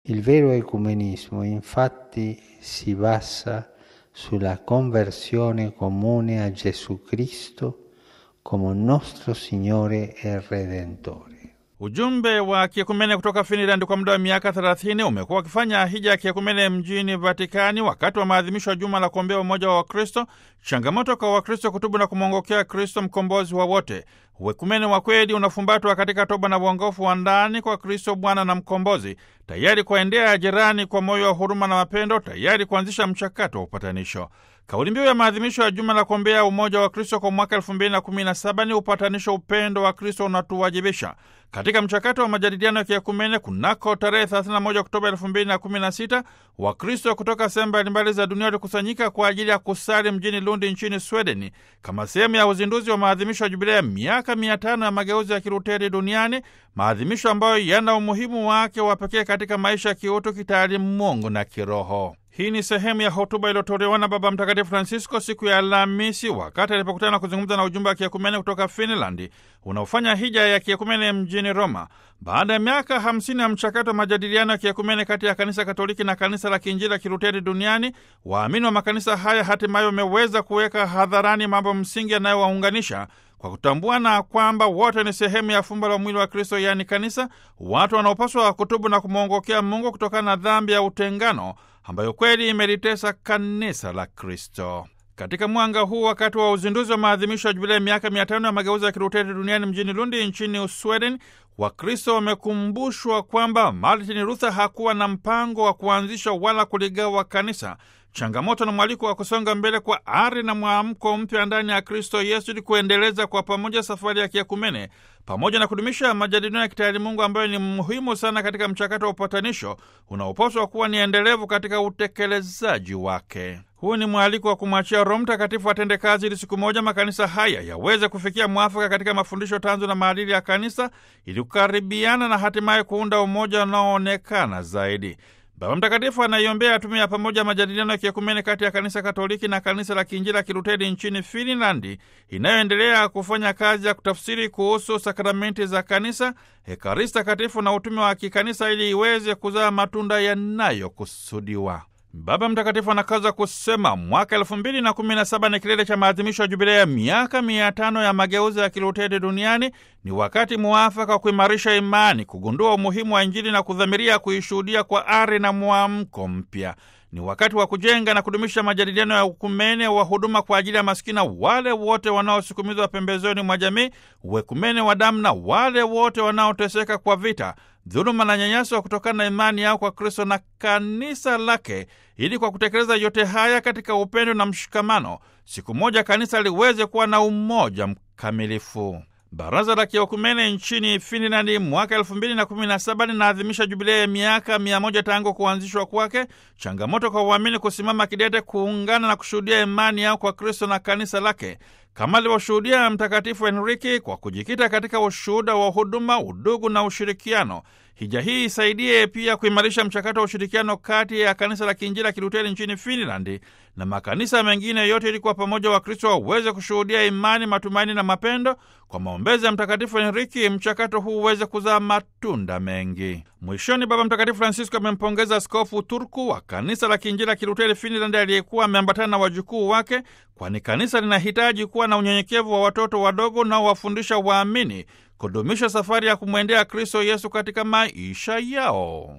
Il vero ecumenismo infatti si basa sulla conversione comune a Gesù Cristo come nostro Signore e Redentore. Ujumbe wa kiekumene kutoka Finland kwa muda wa miaka 30 umekuwa ukifanya hija ya kiekumene mjini Vatikani wakati wa maadhimisho ya juma la kuombea umoja wa Wakristo, changamoto kwa Wakristo kutubu na kumwongokea Kristo mkombozi wa wote. Uekumene wa kweli unafumbatwa katika toba na uongofu wa ndani kwa Kristo Bwana na Mkombozi, tayari kuwaendea jirani kwa moyo wa huruma na mapendo, tayari kuanzisha mchakato wa upatanisho. Kauli mbiu ya maadhimisho ya juma la kuombea umoja wa Kristo kwa mwaka elfu mbili na kumi na saba ni upatanisho, upendo wa Kristo unatuwajibisha. Katika mchakato wa majadiliano ya kiekumene kunako tarehe 31 Oktoba 2016 Wakristo kutoka sehemu mbalimbali za dunia walikusanyika kwa ajili ya kusali mjini Lundi nchini Swedeni kama sehemu ya uzinduzi wa maadhimisho ya jubilea ya miaka mia tano ya mageuzi ya Kiluteri duniani, maadhimisho ambayo yana umuhimu wake wa pekee katika maisha ya kiutu, kitaalimungu na kiroho. Hii ni sehemu ya hotuba iliyotolewa na Baba Mtakatifu Francisco siku ya Alhamisi wakati alipokutana na kuzungumza na ujumbe wa kiekumene kutoka Finlandi unaofanya hija ya kiekumene mjini Roma. Baada ya miaka hamsini ya mchakato wa majadiliano ya kiekumene kati ya kanisa Katoliki na kanisa la Kiinjili la Kiluteri duniani, waamini wa makanisa haya hatimaye wameweza kuweka hadharani mambo msingi yanayowaunganisha kwa kutambuana kwamba wote ni sehemu ya fumbo la mwili wa Kristo, yaani kanisa, watu wanaopaswa kutubu na kumwongokea Mungu kutokana na dhambi ya utengano ambayo kweli imelitesa kanisa la Kristo. Katika mwanga huu, wakati wa uzinduzi wa maadhimisho ya jubilei miaka mia tano ya mageuzi ya Kiluteri duniani mjini Lundi nchini Usweden, Wakristo wamekumbushwa kwamba Martin Luther hakuwa na mpango wa kuanzisha wala kuligawa kanisa. Changamoto na mwaliko wa kusonga mbele kwa ari na mwamko mpya ndani ya Kristo Yesu ili kuendeleza kwa pamoja safari ya kiekumene pamoja na kudumisha majadiliano ya kitaalimungu ambayo ni muhimu sana katika mchakato wa upatanisho unaopaswa kuwa ni endelevu katika utekelezaji wake. Huu ni mwaliko wa kumwachia Roho Mtakatifu atende kazi ili siku moja makanisa haya yaweze kufikia mwafaka katika mafundisho tanzu na maadili ya kanisa ili kukaribiana na hatimaye kuunda umoja unaoonekana zaidi. Baba Mtakatifu anaiombea tume ya pamoja majadiliano ya kiekumene kati ya kanisa Katoliki na kanisa la Kiinjili la Kiluteri nchini Finlandi, inayoendelea kufanya kazi ya kutafsiri kuhusu sakramenti za kanisa, Ekaristi Takatifu na utume wa kikanisa ili iweze kuzaa matunda yanayokusudiwa. Baba Mtakatifu anakaza kusema mwaka elfu mbili na kumi na saba ni kilele cha maadhimisho ya jubilei ya miaka mia tano ya mageuzi ya Kiluteri duniani. Ni wakati muafaka wa kuimarisha imani, kugundua umuhimu wa Injili na kudhamiria kuishuhudia kwa ari na mwamko mpya. Ni wakati wa kujenga na kudumisha majadiliano ya ukumene wa huduma kwa ajili ya maskina, wale wote wanaosukumizwa pembezoni mwa jamii, uekumene wa damu na wale wote wanaoteseka kwa vita, dhuluma na nyanyaso kutokana na imani yao kwa Kristo na kanisa lake, ili kwa kutekeleza yote haya katika upendo na mshikamano, siku moja kanisa liweze kuwa na umoja mkamilifu. Baraza la Kiekumene nchini Finlandi mwaka elfu mbili na kumi na saba linaadhimisha jubilei ya miaka mia moja tangu kuanzishwa kwake. Changamoto kwa uamini kusimama kidete, kuungana na kushuhudia imani yao kwa Kristo na kanisa lake kama alivyoshuhudia Mtakatifu Henriki kwa kujikita katika ushuhuda wa huduma, udugu na ushirikiano. Hija hii isaidie pia kuimarisha mchakato wa ushirikiano kati ya kanisa la Kiinjili la Kiluteri nchini Finlandi na makanisa mengine yote, ili kwa pamoja Wakristo waweze kushuhudia imani, matumaini na mapendo. Kwa maombezi ya Mtakatifu Henriki, mchakato huu uweze kuzaa matunda mengi. Mwishoni, Baba Mtakatifu Francisco amempongeza Askofu Turku wa kanisa la Kiinjili la Kiluteri Finlandi aliyekuwa ameambatana na wajukuu wake, kwani kanisa linahitaji kuwa na unyenyekevu wa watoto wadogo unaowafundisha waamini kudumisha safari ya kumwendea Kristo Yesu katika maisha yao.